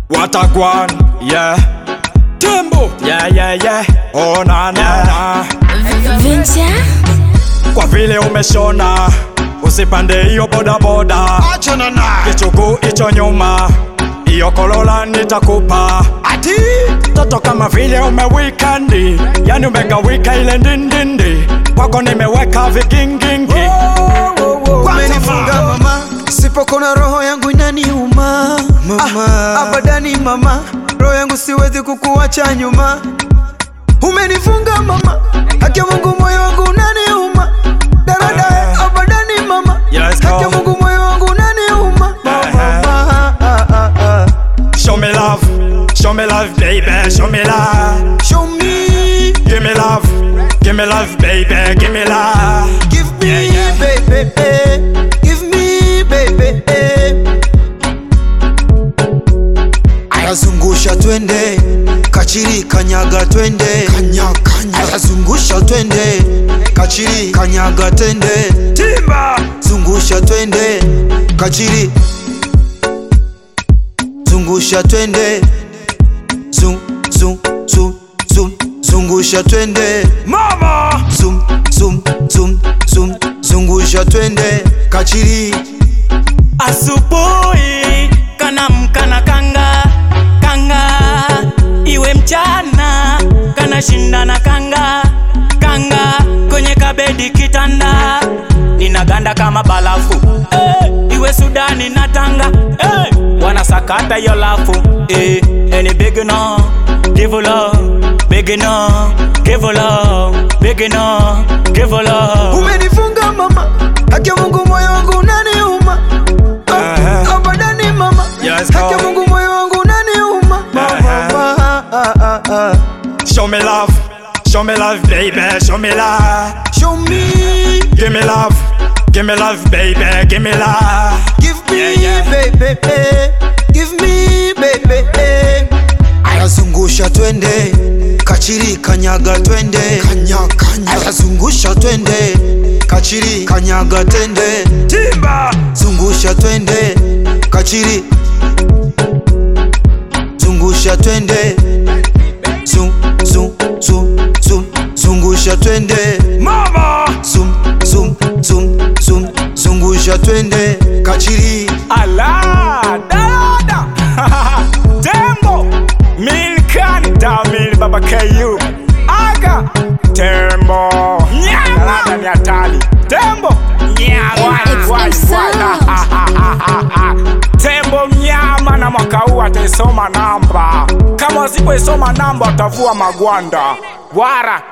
Watagwan, yeah. Tembo, yeah, yeah, yeah. Oh, na, na, na. Venture Kwa vile umeshona, usipande hiyo bodaboda. Achana naye. Kichugu icho nyuma, hiyo kolola nitakupa. Ati Toto kama vile umewikandi, yani umegawika ile ndindindi. Kwako nimeweka vikingingi. umenifunga mama, sipokona roho yangu inaniuma mama. Ah, abadani mama, roho yangu siwezi kukuacha nyuma. Umenifunga mama, haki ya Mungu moyo wangu unaniuma. Darada abadani mama, Yes, go. haki ya Mungu moyo wangu unaniuma mama. Ah, ah, ah, ah. Show me love, show me love, baby, show me love. Show me, Give me love, give me love, baby, give me love. give me, Yeah, yeah. baby, eh. give me, baby. eh. Ayazungusha twende, kachiri kanyaga twende, kanya kanya. ayazungusha twende, kachiri kanyaga twende, Timba, zungusha twende, kachiri zungusha twende, zum zum zum zum zungusha twende, mama. zum zum zum zum zungusha twende, kachiri Asubuhi kanamka na kanga kanga, iwe mchana kana shinda na kanga kanga, kwenye kabedi kitanda ninaganda kama balafu eh, iwe Sudani na Tanga eh, wanasakata hiyo lafu eh, any big no give love big no give love big no give love umenifunga mama, haki ya Mungu moyo wangu unaniuma. Eh. Ah, Abadani mama, Yes, haki ya go. Mungu moyo wangu unaniuma. Mama, Eh. ah, ah, ah, ah. Show me love, show me love, baby, show me love. Show me, Give me love, give me love, baby, give me love. give me, Yeah, yeah. baby, eh. give me, baby. eh. Ayazungusha twende, kachiri kanyaga twende, Kanya kanya. ayazungusha twende, kachiri kanyaga twende, Timba, zungusha twende, kachiri zungusha twende, zum zum zum zum zungusha twende. mama. Zum, zum, zum, zum, zungusha twende kachiri Ala, dada. Tembo, Milkan, Tamil, Baba KU. Aga, Tembo. Nyama. Dada ni hatari. Tembo. Nyama. It's Wai, the wai. sound. Tembo mnyama na mwaka huu ataisoma namba. Kama wasipoisoma namba watavua magwanda. Wara